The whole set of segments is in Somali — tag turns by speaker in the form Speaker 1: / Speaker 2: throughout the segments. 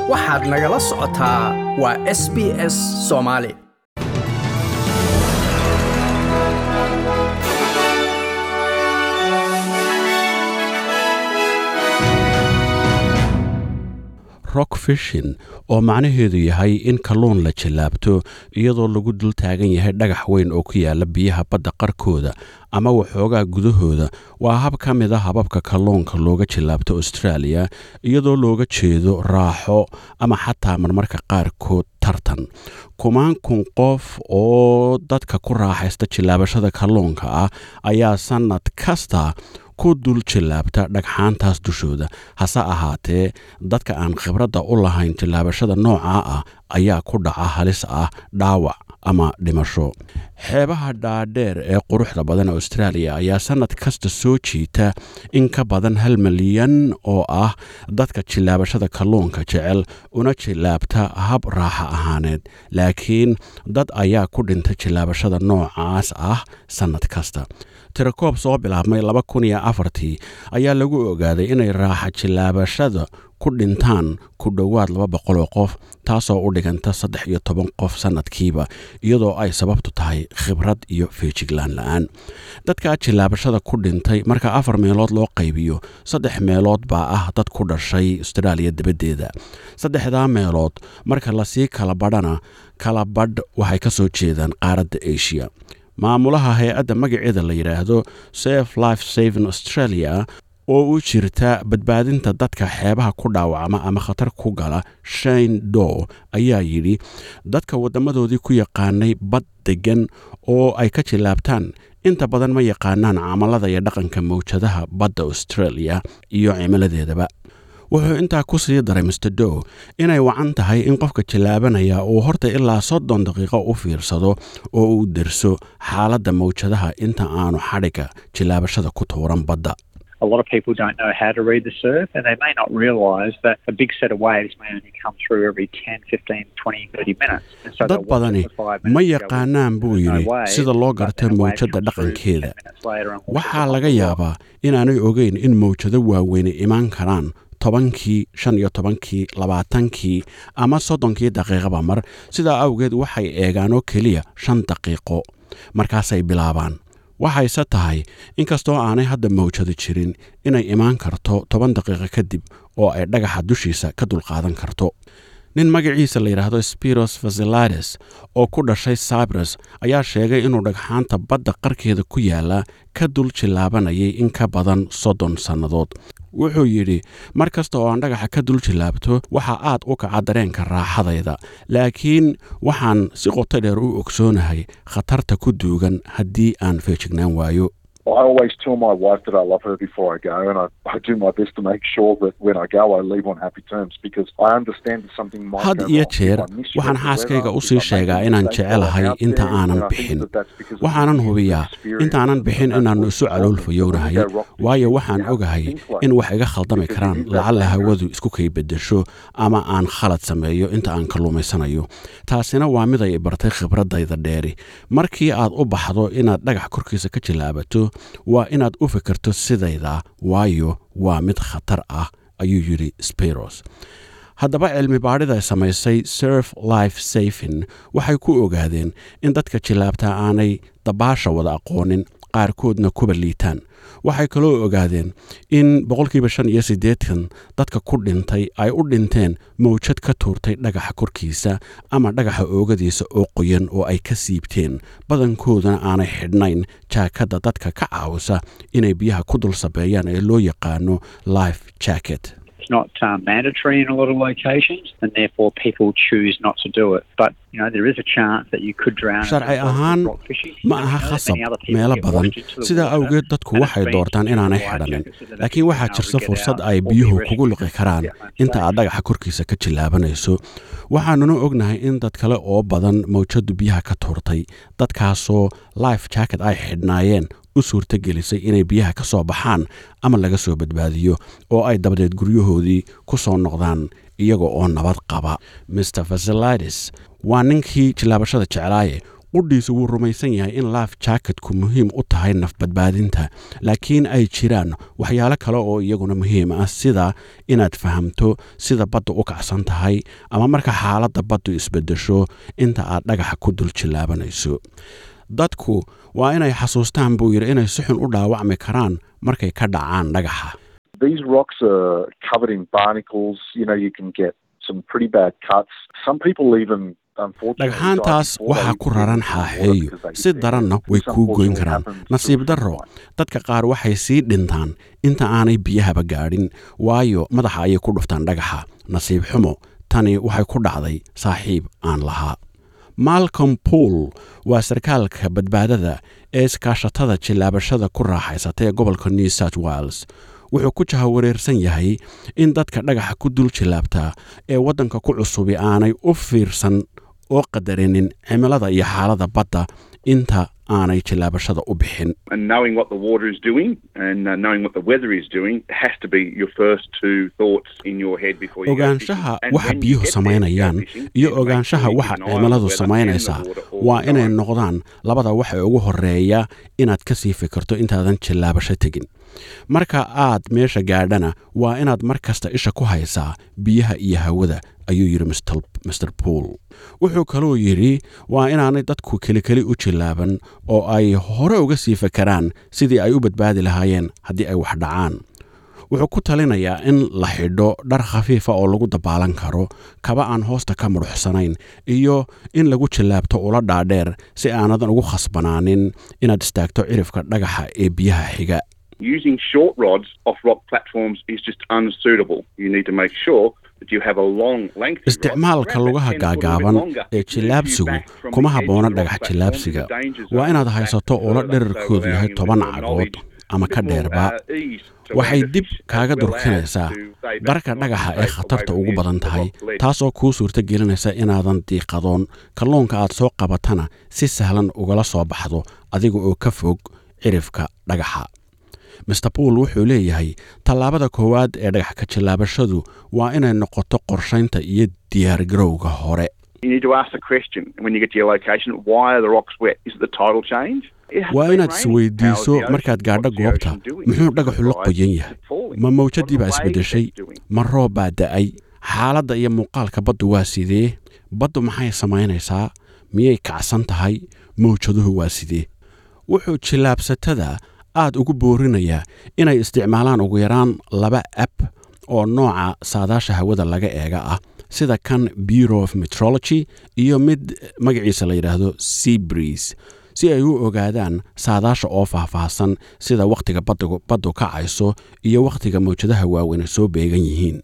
Speaker 1: waxaad nagala socotaa waa s b s soomaali
Speaker 2: rock fishin oo macnaheedu yahay in kalluun la jallaabto iyadoo lagu dul taagan yahay dhagax weyn oo ku yaala biyaha badda qarkooda ama waxoogaa gudahooda waa hab ka mid a hababka kalluunka looga jallaabto australia iyadoo looga jeedo raaxo ama xataa marmarka qaarkood tartan kumaan kun qof oo dadka ku raaxaysta jallaabashada kalluunka ah ayaa sannad kasta ku dul jallaabta dhagxaantaas dushooda hase ahaatee dadka aan khibradda u lahayn jallaabashada noocaa ah ayaa ku dhaca halis ah dhaawac ama dhimasho xeebaha dhaadheer ee quruxda badan australia ayaa sannad kasta soo jiita in ka badan hal milyan oo ah dadka jillaabashada kalluunka jecel una jillaabta hab raaxa ahaaneed laakiin dad ayaa ku dhinta jillaabashada noocaas ah sannad kasta tirakoob soo bilaabmay laba kun iyo afartii ayaa lagu ogaaday inay raaxa jillaabashada ku dhintaan ku dhowaad laba boqol oo qof taasoo u dhiganta saddex iyo toban qof sannadkiiba iyadoo ay sababtu tahay khibrad iyo feejiglaan la-aan dadka jillaabashada ku dhintay marka afar meelood loo qaybiyo saddex meelood baa ah dad ku dhashay austraaliya dabaddeeda saddexdaa meelood marka lasii kala badhana kala badh waxay ka soo jeedaan qaaradda asia maamulaha hay-adda magaceeda la yidhaahdo safe life saving australia oo u jirta badbaadinta dadka xeebaha ku dhaawacma ama khatar ku gala shane dow ayaa yidhi dadka waddamadoodii ku yaqaanay bad deggan oo ay ka jillaabtaan inta badan ma yaqaanaan camalada iyo dhaqanka mawjadaha badda australia iyo cimiladeedaba wuxuu intaa ku sii daray master dow inay wacan tahay in qofka jallaabanaya uu horta ilaa soddon daqiiqo u fiirsado oo uu derso xaaladda mawjadaha inta aanu xadhigga jillaabashada ku tuuran badda
Speaker 3: A lot of people don't know how to read the surf and they may not realise that a big set of waves may only come through every 10, 15, 20, 30 minutes. And so
Speaker 2: dad
Speaker 3: they'll watch
Speaker 2: badani
Speaker 3: it for five
Speaker 2: ma
Speaker 3: minutes, go,
Speaker 2: yaqaanaan buu
Speaker 3: "There's no
Speaker 2: yidhi
Speaker 3: wave,"
Speaker 2: sida loo
Speaker 3: but
Speaker 2: garta
Speaker 3: then a wave
Speaker 2: mawjadda
Speaker 3: comes through
Speaker 2: dhaqankeeda
Speaker 3: 10 minutes later and washes
Speaker 2: waxaa
Speaker 3: it
Speaker 2: laga
Speaker 3: off the
Speaker 2: yaabaa inaanay ogeyn in mawjado waaweyne imaan karaan tobankii shan iyo tobankii labaatankii ama soddonkii daqiiqaba mar sidaa awgeed waxay eegaan oo keliya shan daqiiqo markaasay bilaabaan waxayse tahay inkastoo aanay hadda mawjado jirin inay imaan karto toban daqiiqo kadib oo ay dhagaxa dushiisa ka dulqaadan karto nin magaciisa la yidhaahdo spiros vasilades oo ku dhashay cyprus ayaa sheegay inuu dhagxaanta badda qarkeeda ku yaala ka dul jillaabanayay in ka badan soddon sannadood wuxuu yidhi mar kasta oo aan dhagaxa ka dul jillaabto waxaa aad u kaca dareenka raaxadayda laakiin waxaan si qoto dheer u ogsoonahay khatarta ku duugan haddii aan feejignaan waayo
Speaker 4: I always tell my wife that I love her before I go, and I, I do my best to make sure that when I go, I leave on happy terms because I understand that something might
Speaker 2: had
Speaker 4: go
Speaker 2: iyo
Speaker 4: wrong. If
Speaker 2: jeer
Speaker 4: I misread
Speaker 2: waxaan
Speaker 4: the
Speaker 2: xaaskayga
Speaker 4: weather,
Speaker 2: u
Speaker 4: if
Speaker 2: sii
Speaker 4: I make a
Speaker 2: sheegaa inaan
Speaker 4: mistake while I'm
Speaker 2: jecelahay
Speaker 4: out
Speaker 2: inta
Speaker 4: there,
Speaker 2: aanan
Speaker 4: then I think
Speaker 2: bixin
Speaker 4: that that's because of
Speaker 2: waxaanan
Speaker 4: the
Speaker 2: hubiyaa
Speaker 4: experience
Speaker 2: intaanan
Speaker 4: that
Speaker 2: bixin
Speaker 4: I've had
Speaker 2: inaannu
Speaker 4: with
Speaker 2: isu
Speaker 4: the
Speaker 2: caloolfayownahay
Speaker 4: When we go rock fishing,
Speaker 2: waayo
Speaker 4: you
Speaker 2: waxaan
Speaker 4: have to
Speaker 2: ogahay
Speaker 4: think like
Speaker 2: in wax iga khaldami
Speaker 4: because
Speaker 2: karaan
Speaker 4: it is that
Speaker 2: lacalla
Speaker 4: dangerous.
Speaker 2: hawadu isku kay beddesho ama aan khalad sameeyo inta aan kalluumaysanayo taasina waa mid ay bartay khibradayda dheeri markii aad u baxdo inaad dhagax korkiisa ka jillaabato waa inaad u fikirto sidayda waayo waa mid khatar ah ayuu yidhi spiros haddaba cilmi baadhida samaysay surf life safin waxay ku ogaadeen in dadka jillaabta aanay dabaasha wada aqoonin qaarkoodna kuba liitaan waxay kaloo ogaadeen in boqolkiiba shan iyo siddeetan dadka ku dhintay ay u dhinteen mawjad ka tuurtay dhagaxa korkiisa ama dhagaxa oogadiisa oo qoyan oo ay ka siibteen badankoodana aanay xidhnayn jaakadda dadka ka caawisa inay biyaha ku dul sabeeyaan ee loo yaqaano life jacket
Speaker 3: It's not um, mandatory in a lot of locations, and therefore people choose not to do it. But you know there is a chance that you could drown. as a
Speaker 2: sharci
Speaker 3: result of
Speaker 2: ahaan
Speaker 3: rock fishing.
Speaker 2: ma
Speaker 3: And we
Speaker 2: aha
Speaker 3: know that
Speaker 2: khasab
Speaker 3: many other people
Speaker 2: meelo
Speaker 3: get
Speaker 2: badan
Speaker 3: washed into the
Speaker 2: sidaa
Speaker 3: water,
Speaker 2: awgeed dadku
Speaker 3: and
Speaker 2: waxay
Speaker 3: it's been
Speaker 2: doortaan
Speaker 3: through
Speaker 2: inaanay
Speaker 3: life
Speaker 2: xidhanin
Speaker 3: jackets so that
Speaker 2: laakiin
Speaker 3: they've
Speaker 2: waxaa
Speaker 3: been able
Speaker 2: jirta
Speaker 3: to get
Speaker 2: fursad
Speaker 3: out
Speaker 2: ay
Speaker 3: or be
Speaker 2: biyuhu
Speaker 3: rescued
Speaker 2: kugu liqi
Speaker 3: and
Speaker 2: karaan
Speaker 3: get home
Speaker 2: inta
Speaker 3: safe.
Speaker 2: aad dhagaxa korkiisa ka jillaabanayso waxaanuna ognahay in dad kale oo badan mawjadu biyaha ka tuurtay dadkaasoo life jacket ay xidhnaayeen u suurto gelisay inay biyaha ka soo baxaan ama laga soo badbaadiyo oo ay dabadeed guryahoodii ku soo noqdaan iyaga oo nabad qaba mr vasilidis waa ninkii jillaabashada jeclaaye qudhiisu wuu rumaysan yahay in laaf jaakadku muhiim u tahay nafbadbaadinta laakiin ay jiraan waxyaalo kale oo iyaguna muhiim ah sida inaad fahamto sida baddu u kacsan tahay ama marka xaaladda baddu isbedesho inta aad dhagaxa ku dul jillaabanayso dadku waa inay xasuustaan buu yidhi inay si xun u dhaawacmi karaan markay ka dhacaan dhagaxa
Speaker 4: These rocks are covered in barnacles. You know, you can get some pretty bad cuts. Some people even
Speaker 2: dhagxaantaas waxaa ku raran xaaxeeyo si daranna way kuu goyn karaan nasiib darro dadka qaar waxay sii dhintaan inta aanay biyahaba gaadhin waayo madaxa ayay ku dhuftaan dhagaxa nasiib xumo tani waxay ku dhacday saaxiib aan lahaa malcom pool waa sarkaalka badbaadada ee iskaashatada jillaabashada ku raaxaysata ee gobolka new south wales wuxuu ku jahawareersan yahay in dadka dhagaxa ku dul jillaabtaa ee waddanka ku cusubi aanay u fiirsan oo qadarinin cimilada iyo xaaladda badda inta aanay jillaabashada u bixin
Speaker 5: and knowing what the water is doing and uh, knowing what the weather is doing has to be your first two thoughts in your head before you
Speaker 2: ogaanshaha waxa biyuhu samaynayaan iyo ogaanshaha waxa cimiladu samaynaysaa waa inay noqdaan labada waxa ugu horeeya inaad ka sii fikirto intaadan jillaabasho tegin marka aad meesha gaadhana waa inaad mar kasta isha ku haysaa biyaha iyo hawada ayuu yidhi master pool wuxuu kaluu yidhi waa inaanay dadku kelikeli u jillaaban oo ay hore uga sii fakaraan sidii ay u badbaadi lahaayeen haddii ay wax dhacaan wuxuu ku talinayaa in la xidho dhar khafiifa oo lagu dabaalan karo kaba aan hoosta ka mudhuxsanayn iyo in lagu jillaabto ula dhaadheer si aanadan ugu khasbanaanin inaad istaagto cirifka dhagaxa ee biyaha xiga
Speaker 5: Using short rods off rock platforms is just unsuitable. You need to make sure
Speaker 2: isticmaalka lugaha gaagaaban ee jillaabsigu kuma habboona dhagax jillaabsiga waa inaad haysato ula dherarkoodu yahay toban cagood ama ka dheerba waxay dib kaaga durkinaysaa barka dhagaxa ee khatarta ugu badan tahay taasoo kuu suurto gelinaysa inaadan diiqadoon kalluunka aad soo qabatana si sahlan ugala soo baxdo adiga oo ka fog cirifka dhagaxa master pool wuxuu leeyahay tallaabada koowaad ee dhagax ka jillaabashadu waa inay noqoto qorshaynta iyo diyaargarowga hore waa inaad isweydiiso markaad gaadho goobta muxuu dhagaxu la qoyan yahay ma mawjadii baa isbeddeshay ma roob baa da'ay xaaladda iyo muuqaalka baddu waa sidee baddu maxay samaynaysaa miyay kacsan tahay mawjaduhu waa sidee wuxuu jillaabsatada aad ugu boorinayaa inay isticmaalaan ugu yaraan laba app oo nooca saadaasha hawada laga eega ah sida kan bureau of metrology iyo mid magaciisa la yidhaahdo seabreeze si ay u ogaadaan saadaasha oo faahfaahsan sida wakhtiga baddu kacayso iyo wakhtiga mawjadaha waaweyne soo beegan yihiin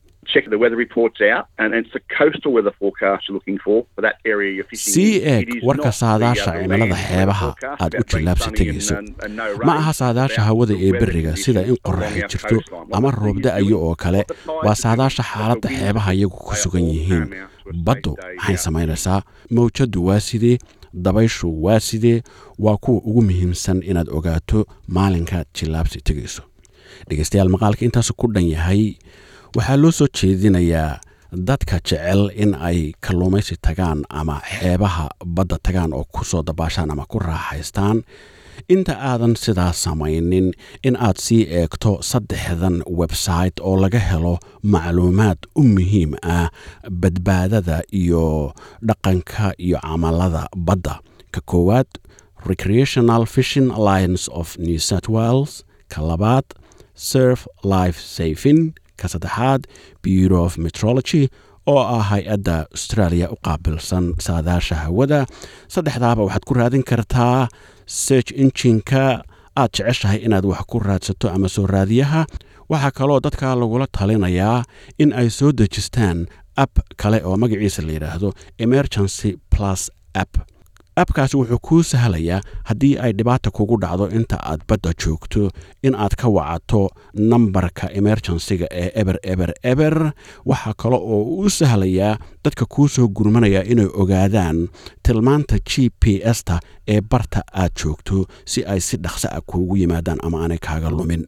Speaker 2: sii eeg warka saadaasha cimilada xeebaha aad u jillaabsi tegayso ma aha saadaasha hawada ee beriga sida in qoraxi jirto ama roobda-ayo oo kale waa saadaasha xaaladda xeebaha iyagu ku sugan yihiin baddu maxay samaynaysaa mawjaddu waa sidee dabayshu waa sidee waa kuwa ugu muhiimsan inaad ogaato maalinkaad jillaabsi tegayso dhegeystayaal maqaalka intaasu ku dhan yahay waxaa loo soo jeedinayaa dadka jecel in ay kalluumaysi tagaan ama xeebaha badda tagaan oo ku soo dabaashaan ama ku raaxaystaan inta aadan sidaas samaynin in aad sii eegto saddexdan website oo laga helo macluumaad u muhiim ah badbaadada iyo dhaqanka iyo camalada badda ka koowaad recreational fishing alliance of new south wales ka labaad surf life saving ka saddexaad bureau of metrology oo ah hay-adda australia u qaabilsan saadaasha hawada saddexdaaba waxaad ku raadin kartaa search injinka aad jeceshahay inaad wax ku raadsato ama soo raadiyaha waxaa kaloo dadka lagula talinayaa in ay soo dejistaan app kale oo magaciisa la yidhaahdo emergency plus app abkaasi wuxuu kuu sahlayaa haddii ay dhibaata kugu dhacdo inta aad badda joogto in aad ka wacato nambarka emergensiga ee eber eber eber waxaa kale oo u sahlayaa dadka kuu soo gurmanaya inay ogaadaan tilmaanta g p s-ta ee barta aad joogto si ay si dhaqso ah kuugu yimaadaan ama aanay kaaga lumin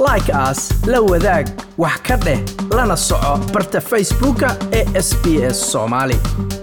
Speaker 1: like as la wadaag wax ka dheh lana soco barta facebooka ee sbs soomaali